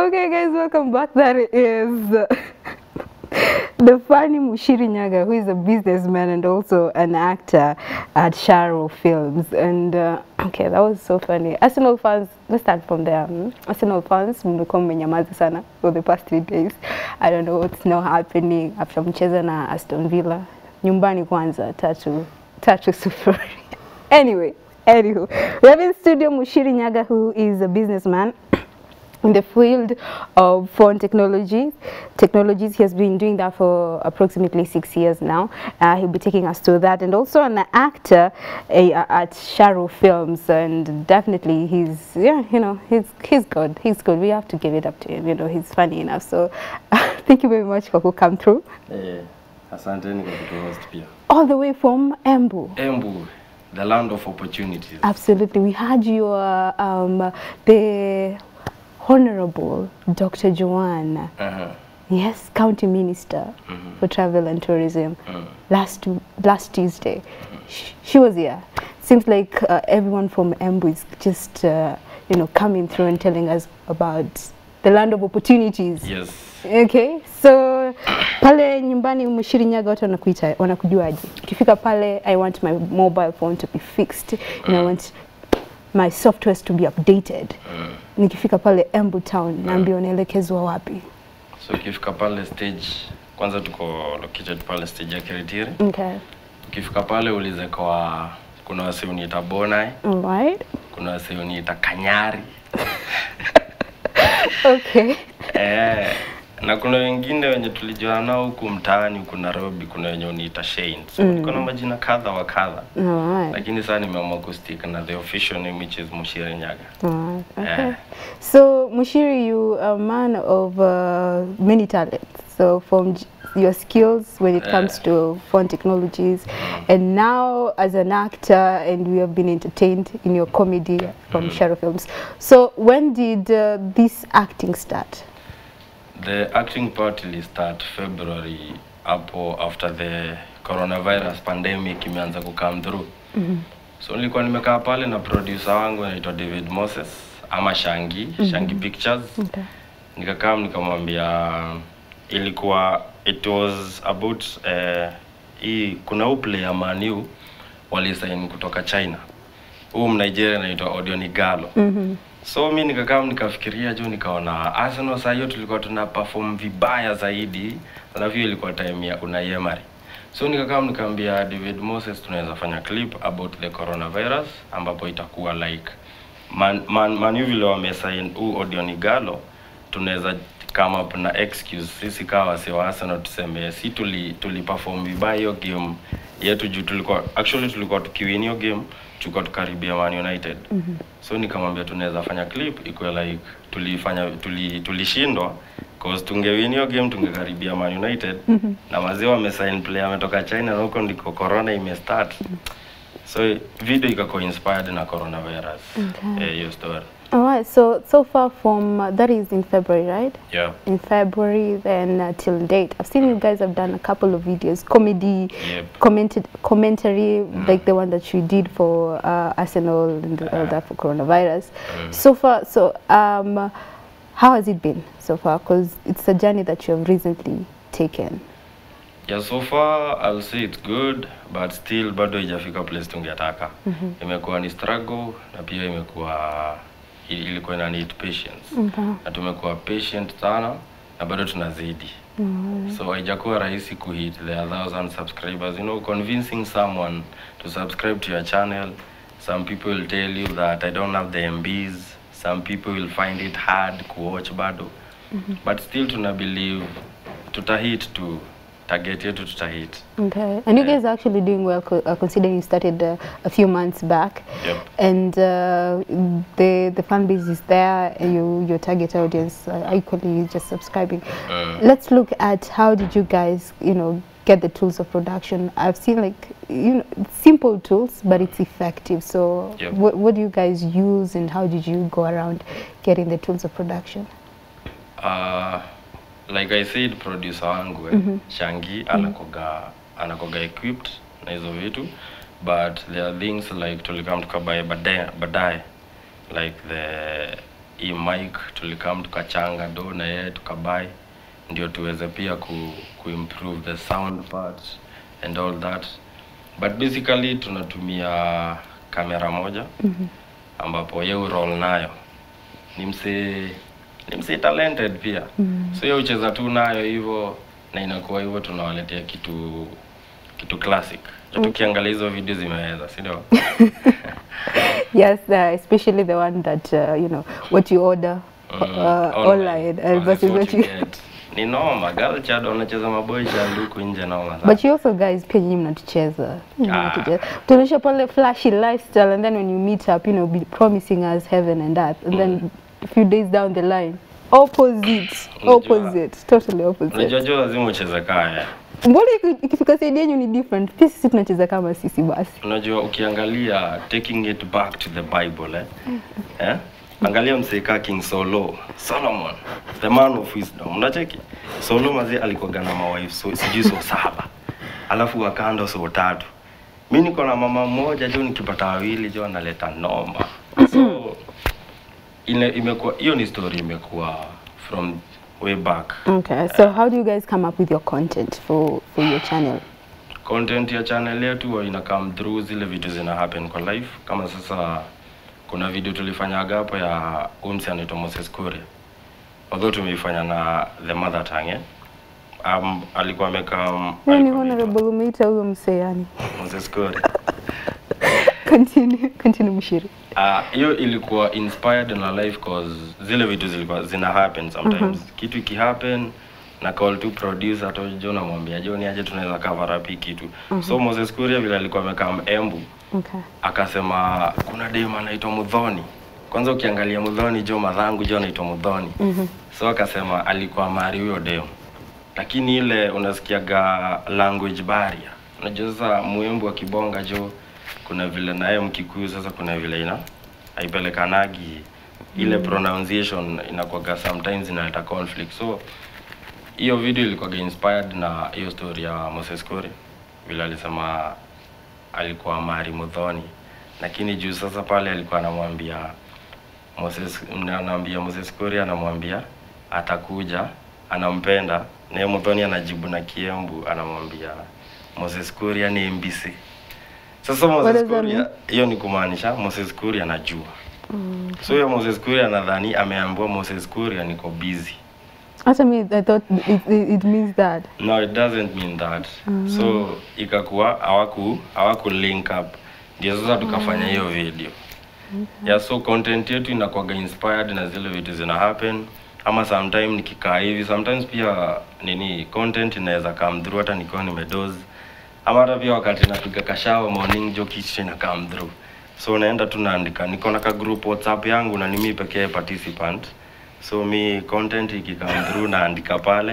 Okay, guys, welcome back. That is the funny Mushiri Nyaga, who is a businessman and also an actor at Sharo Films. And uh, okay, that was so funny. Arsenal fans, let's start from there. hmm? Arsenal fans, mmekuwa mmenyamaza sana for the past three days. I don't know what's now happening after mcheza na Aston Villa. Nyumbani kwanza, tatu, tatu sufuri. anyway, anywho, we have in studio Mushiri Nyaga, who is a businessman in the field of phone technology. Technologies, he has been doing that for approximately six years now. Uh, he'll be taking us to that, and also an actor uh, at Sharo Films, and definitely he's yeah, you know, he's he's good. He's good. We have to give it up to him. You know, he's funny enough. So, thank you very much for who come through Eh, asanteni kwa kutuhost pia. all the way from Embu. Embu, the land of opportunities. Absolutely. We had your um, the Honorable Dr. Joanne. Uh-huh. Yes, County Minister for Travel and Tourism last last Tuesday. She, she was here. Seems like uh, everyone from Embu is just uh, you know coming through and telling us about the land of opportunities. Yes. Okay, so pale nyumbani Mushiri Nyaga watu wanakuita wanakujuaje? Ukifika pale I want my mobile phone to be fixed and I want my softwares to be updated. Nikifika pale Embu town naambia unaelekezwa wapi? So ukifika pale stage, kwanza tuko located pale stage ya Kiritiri. Okay. Ukifika pale ulize kwa kuna wase uniita Bonai, All right. kuna wase uniita Kanyari. Okay. Eh, na kuna wengine wenye tulijuana nao huku mtaani huku Nairobi, kuna wenye uniita Shane. So niko na majina kadha wa kadha. All right. Lakini sasa nimeamua kustick na the official name which is Mushiri Nyaga. All right. Okay. Eh. So Mushiri, you are a man of uh, many talents. So from j- your skills when it comes to phone technologies, and now as an actor, and we have been entertained in your comedy from Shadow Films. So when did uh, this acting start? The acting part will start February hapo after the coronavirus pandemic imeanza kukam through. So nilikuwa nimekaa pale na producer wangu anaitwa David Moses ama Shangi, Shangi Pictures. Okay. Nikakaa nikammwambia ilikuwa it was about eh, hii kuna huu player Man U walisign kutoka China. Huu Mnigeria anaitwa Odion Igalo. So mi nikakaa nikafikiria juu nikaona Arsenal saa hiyo tulikuwa tuna perform vibaya zaidi, alafu hiyo ilikuwa time ya Unai Emery. So nikakaa nikaambia David Moses tunaweza fanya clip about the coronavirus ambapo itakuwa like man, man, man U vile wamesign huu Odion Igalo tunaweza come up na excuse sisi kama wasi wa Arsenal tuseme si tuli, tuli perform vibaya hiyo game yetu juu tulikuwa actually tulikuwa tukiwin hiyo game tulikuwa tukaribia Man United mm-hmm. so nikamwambia tunaweza fanya clip ikuwe like tulifanya tuli tulishindwa cause tungewin hiyo game tungekaribia Man United mm-hmm. na wazee wamesign player ametoka China na huko ndiko corona imestart so video ikakuwa inspired na coronavirus Okay. eh, hiyo story All right. So so far from uh, that is in February, right? yeah In February, then uh, till date, I've seen you guys have done a couple of videos, comedy, Yep. commented commentary, like the one that you did for uh, Arsenal and all that for coronavirus. So far, so um, how has it been so far? Because it's a journey that you have recently taken. Yeah, so far I'll say it's good but still bado haijafika place tungetaka. Imekuwa ni struggle na pia imekuwa ili- ilikuwa ina need patience. Na tumekuwa patient sana na bado tunazidi. So haijakuwa rahisi kuhit the 1000 subscribers. You know, convincing someone to subscribe to your channel. Some people will tell you that I don't have the MBs. Some people will find it hard kuwatch bado. But still tuna believe tutahit tu target yetu tutahit. Okay. And you guys are actually doing well, co- uh, considering you started uh, a few months back. Yep. And uh, the the fan base is there. You your target audience are equally just subscribing. Let's look at how did you guys, you know, get the tools of production. I've seen like you know simple tools, but it's effective. So Yep. what what do you guys use, and how did you go around getting the tools of production? Uh, like I said producer wangu eh, Shangi anakoga anakoga equipped na hizo vitu but there are things like tulikam tukabaye baadaye baadaye like the hii mic tulikam tukachanga do na yeye tukabai ndio tuweze pia ku, kuimprove the sound part and all that but basically tunatumia kamera moja mm-hmm. ambapo ye roll nayo ni msee ni msee talented pia mm-hmm. so ye ucheza tu nayo hivyo na inakuwa hivyo tunawaletea kitu kitu classic mm. tukiangalia hizo video zimeweza si ndio Yes, uh, especially the one that uh, you know what you order uh, online uh, versus what you. get. ni noma girl child wanacheza maboy child huku nje noma sana. But you also guys pia nyinyi mnatucheza. Nyinyi Ah. mnatucheza. Tunaonyesha pale flashy lifestyle and then when you meet up, you know, be promising us heaven and earth and then a few days down the line opposite Unajua- opposite totally opposite unajua jo lazima ucheze kaya mbona iki- ikifika side yenyu ni different pia sisi tunacheza kama sisi basi unajua ukiangalia taking it back to the bible eh? eh? angalia mseeka king solo solomon the man of wisdom unacheki solo mazi alikuwaga na mawife so, sijui so saba alafu wakando so tatu mi niko na mama mmoja jo nikipata wawili jo analeta noma so ile imekuwa hiyo ni story imekuwa from way back okay so how do you guys come up with your content for for your channel content ya channel yetu huwa ina come through zile vitu zina happen kwa life kama sasa kuna video tulifanyaga hapo ya umsi anaitwa Moses Kuria although tumeifanya na the mother tongue eh? um, alikuwa amekaa um, Wewe ni alikuwa anaitwa honorable umeita huyo msee yani Moses Kuria continue continue mshiri Ah, hiyo ilikuwa inspired na life cause zile vitu zilikuwa zina happen sometimes kitu iki happen na call tu producer hata jo namwambia jo ni aje tunaweza cover up hii kitu so Moses Kuria vile alikuwa amekaa Embu okay akasema kuna dem anaitwa Mudhoni. Kwanza ukiangalia Mudhoni jo madhangu jo anaitwa Mudhoni. Mm-hmm. So akasema alikuwa mari huyo dem. Lakini ile unasikiaga language barrier. Unajua sasa muembu wa kibonga jo kuna vile naye mkikuyu sasa kuna vile ina haipelekanagi ile pronunciation inakuwaga sometimes inaleta conflict. So hiyo video ilikuwa inspired na hiyo story ya Moses Kuri vile alisema alikuwa Mari Mudhoni, lakini juu sasa pale alikuwa anamwambia Moses, anamwambia Moses Kuria, anamwambia atakuja, anampenda naye Mudhoni anajibu na Kiembu, anamwambia Moses Kuria ni MBC. Sasa What Moses does that Kuria, mean? hiyo ni kumaanisha Moses Kuria anajua mm. So hiyo Moses Kuria nadhani ameambiwa Moses Kuria niko busy. hata mi i thought it, it, it means that No, it doesn't mean that. So ikakuwa hawaku hawaku link up, ndio sasa tukafanya hiyo video. Yeah, so content yetu inakuwaga inspired na zile vitu zina happen ama sometime nikikaa hivi sometimes pia nini content inaweza come through hata nikiwa nimedoze ama hata pia wakati napiga kashawa morning jo kitu ina come through so naenda tu naandika niko na ka group whatsapp yangu na ni mimi pekee participant so mi content ikikam through naandika pale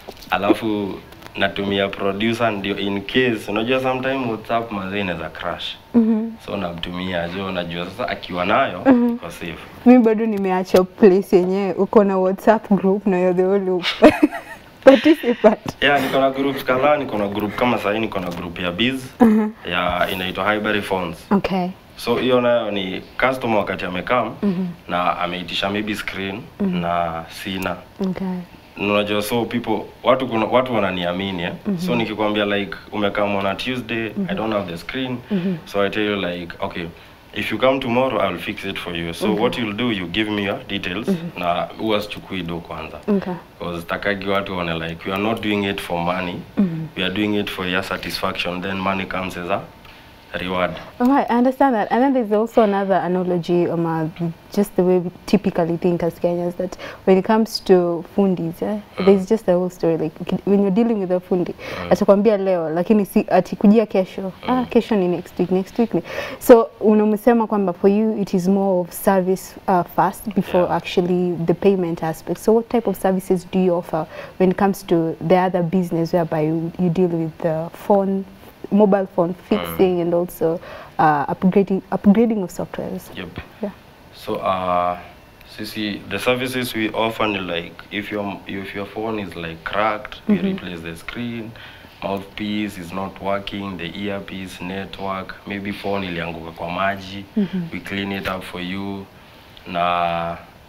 alafu natumia producer ndio in case unajua sometime whatsapp mazee inaweza crash mm-hmm. so namtumia jo najua sasa akiwa nayo mm-hmm. kwa safe mi bado nimeacha place yenyewe uko na whatsapp group na you're the only participant yeah niko na group kadhaa niko na group kama sahii niko na group ya biz ya inaitwa Highbury Phones okay so hiyo nayo ni customer wakati amekam mm-hmm. na ameitisha maybe screen mm-hmm. na sina okay unajua so people watu kuna, watu wananiamini eh? mm-hmm. so nikikwambia like umekam on a tuesday mm-hmm. i don't have the screen mm-hmm. so i tell you like okay if you come tomorrow i'll fix it for you so okay. what you'll do you give me your details mm-hmm. na huwa sichukui do kwanza okay because takagi watu waone like we are not doing it for money mm-hmm. we are doing it for your satisfaction then money comes as a reward All right, I understand that. And then there's also another analogy, um, uh, just the way we typically think as Kenyans, that when it comes to fundis, eh, there's just a whole story. Like uki- when you're dealing with a fundi, atakwambia leo, lakini si atikujia kesho. Ah, kesho ni next week, next week. Ni. So unamsema kwamba for you it is more of service uh, first before Yeah. actually the payment aspect. So what type of services do you offer when it comes to the other business whereby you, you deal with the phone mobile phone fixing and also uh, upgrading upgrading of softwares. yep Yeah. So uh sisi the services we offer ni like if your if your phone is like cracked, we replace the screen, mouthpiece is not working, the earpiece, network, maybe phone ilianguka kwa maji, we clean it up for you na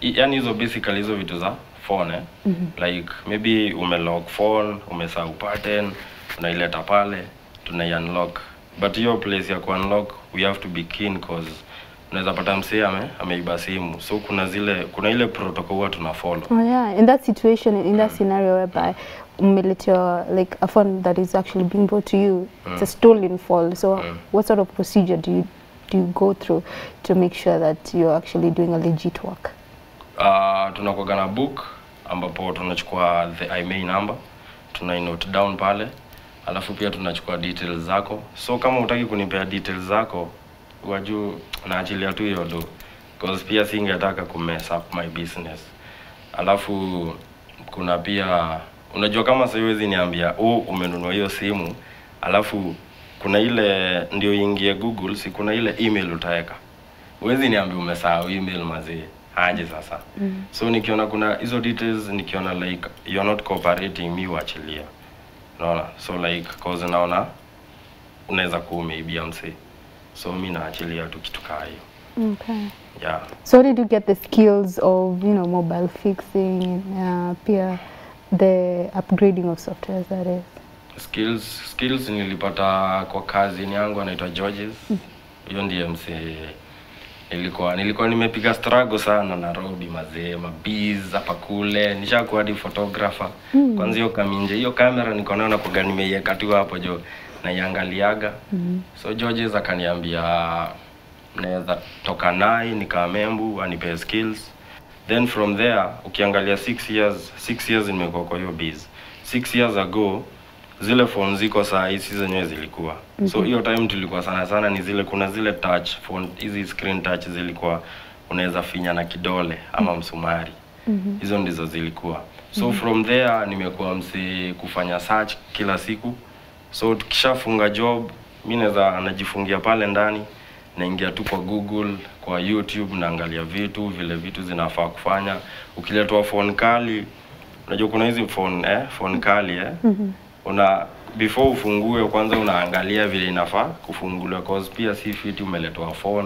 i- yani hizo basically hizo vitu za phone eh? like maybe umelock phone umesahau pattern unaileta pale tunai unlock but hiyo place ya kuunlock we have to be keen cause unaweza pata msee ame ameiba simu so kuna zile kuna ile protocol huwa tuna follow Oh yeah, in that situation, in that scenario whereby umeletewa like a phone that is actually being brought to you, it's a stolen phone. So what sort of procedure do you do you go through to make sure that you're actually doing a legit work? uh, tunakuwaga na book ambapo tunachukua the IMEI number tuna note down pale alafu pia tunachukua details zako so kama utaki kunipea details zako wajuu naachilia tu hiyo do cause pia singetaka kumess up my business alafu kuna pia unajua kama siwezi niambia oh, umenunua hiyo simu alafu kuna ile ndio ingie google si kuna ile email utaweka huwezi niambia umesahau email mazee aje sasa mm. so nikiona kuna hizo details nikiona like you're not cooperating mi uachilia unaona so like cause naona unaweza kuwa umeibia msee so mi naachilia tu kitu kaa hiyo Okay. yeah So where did you get the skills of you know mobile fixing, uh, peer, the upgrading of software that is? skills skills nilipata kwa kazi yangu anaitwa Georges hiyo ndiye msee nilikuwa nilikuwa nimepiga struggle sana Nairobi mazee mabiz hapa kule nishakuwa hadi photographer mm. kwanza hiyo kaminje hiyo kamera niko nayo nakuga nimeiweka tu hapo jo naiangaliaga mm. so Georges akaniambia naweza toka naye nikamembu anipe skills then from there ukiangalia six years six years nimekuwa kwa hiyo biz six years ago zile phone ziko saa hii si zenyewe zilikuwa mm -hmm. so hiyo time tulikuwa sana sana ni zile kuna zile touch phone hizi screen touch zilikuwa unaweza finya na kidole ama msumari mm-hmm. hizo ndizo zilikuwa so mm-hmm. from there nimekuwa msi kufanya search kila siku so tukishafunga job mi naweza najifungia pale ndani naingia tu kwa google kwa youtube naangalia vitu vile vitu zinafaa kufanya ukiletwa phone kali unajua kuna hizi phone eh, phone kali eh? mm-hmm. una before ufungue kwanza unaangalia vile inafaa kufunguliwa cause pia si fiti umeletwa phone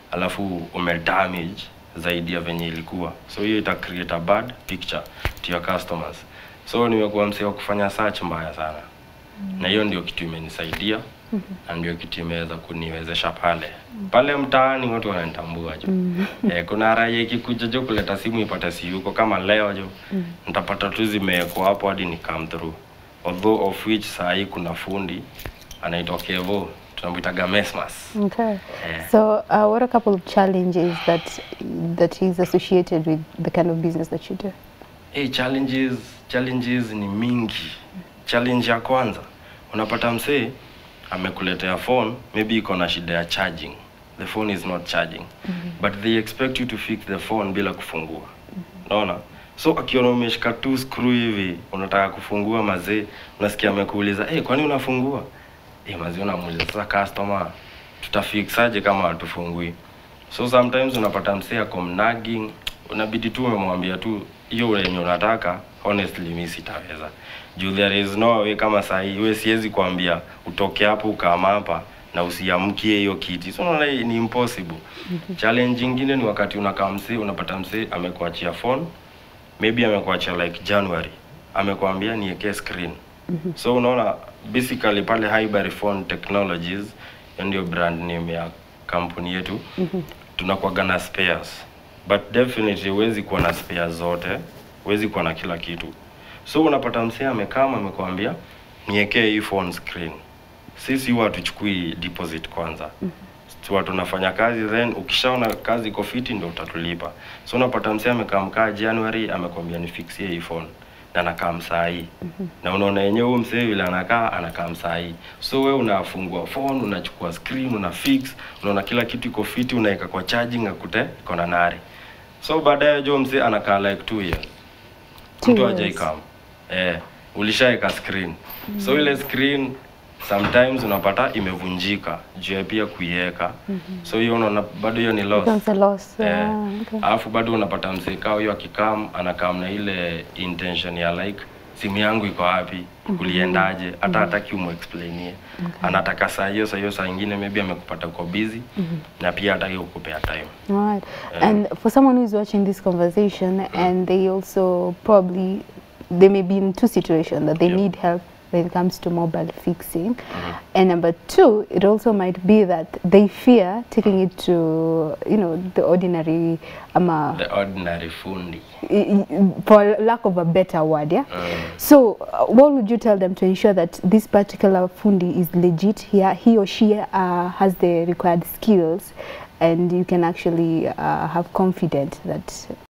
alafu umedamage zaidi ya venye ilikuwa so hiyo ita create a bad picture to your customers so nimekuwa msee wa kufanya search mbaya sana mm-hmm. na hiyo ndio kitu imenisaidia mm-hmm. na ndio kitu imeweza kuniwezesha pale pale mtaani watu wananitambua jo mm-hmm. eh, kuna raia ikikuja jo kuleta simu ipate si yuko kama leo jo mm-hmm. nitapata tu zimewekwa hapo hadi ni come through although of which saa hii kuna fundi anaitwa Kevo tunamwitaga Mesmas Okay. Yeah. So, uh, what are a couple of challenges that that is associated with the kind of business that you do? hey, challenges challenges ni mingi challenge ya kwanza unapata msee amekuletea phone maybe iko na shida ya charging the phone is not charging mm-hmm. but they expect you to fix the phone bila kufungua unaona so akiona umeshika tu screw hivi unataka kufungua mazee unasikia amekuuliza hey, kwani unafungua hey, mazee unamuuliza sasa customer tutafixaje kama hatufungui so sometimes unapata msee ako mnagging unabidi tu umemwambia tu hiyo yenye unataka honestly mi sitaweza juu there is no way kama sahii we siwezi kuambia utoke hapo ukaama hapa na usiamkie hiyo kiti so unaona hii ni impossible challenge ingine ni wakati unakaa msee unapata msee amekuachia phone maybe amekuachia like january amekwambia niwekee screen so unaona basically pale Highbury phone technologies hiyo ndio brand name ya kampuni yetu tunakuwaga na spares but definitely huwezi kuwa na spares zote huwezi kuwa na kila kitu so unapata msee amekama amekwambia niwekee hii phone screen sisi huwa hatuchukui deposit kwanza huwa tunafanya kazi then ukishaona kazi iko fiti ndo utatulipa so unapata msee amekaa mkaa january amekwambia nifixie hii phone na anakaa msahii na unaona yenyewe huyo msee vile anakaa anakaa msahii so we unafungua phone unachukua screen una fix unaona kila kitu iko fiti unaweka kwa charging akute iko na nari so baadaye jo msee anakaa like two years Two mtu years. hajaikam eh, ulishaeka screen mm. so ile screen sometimes unapata imevunjika juu ya pia kuiweka mm-hmm. so hiyo unaona bado hiyo ni loss Becomes a loss. Eh, Yeah, okay. alafu bado unapata mzee kao hiyo akikam anakam na ile intention ya like simu yangu iko wapi uliendaje hata hataki umexplainie anataka saa hiyo saa hiyo saa ingine maybe amekupata uko busy na pia hataki kukupea time All right. And for someone who's watching this conversation and they also probably they may be in two situations that they Yep. need help when it comes to mobile fixing. And number two, it also might be that they fear taking it to you know the ordinary um, the ordinary fundi for lack of a better word, yeah. Mm. So, uh, what would you tell them to ensure that this particular fundi is legit? Here, he or she uh, has the required skills, and you can actually uh, have confidence that